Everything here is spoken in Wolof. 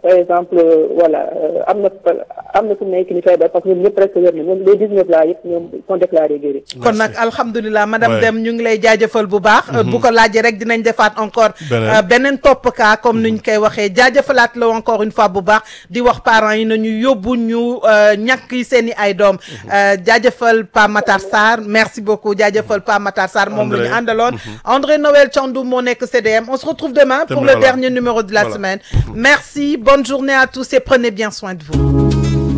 par exemple voilà am na am na fu mu nekk ni feebar parce que ñoom ñëpp presque wér na ñoom les 19 là yëpp ñoom sont déclarés guéris. kon nag alhamdulilah madame Ouais. Deme ñu ngi lay jaajëfal bu baax. bu ko laajee rek dinañ defaat encore. Beneen. euh, beneen topp kaa comme ni ñu koy waxee jaajëfalaat la encore une fois bu baax di wax parents yi nañu yóbbu ñu euh, ñàkk yi seen i ay doom. Euh, jaajëfal Pa Matar Sarr merci beaucoup jaajëfal Pa Matar Sarr moom la ñu André. àndaloon. André Noël Thiandoum moo nekk CDM on se retrouve demain pour Demain, le voilà. dernier numéro de la Voilà. semaine. merci bonne journée à tous et prenez bien soin de vous.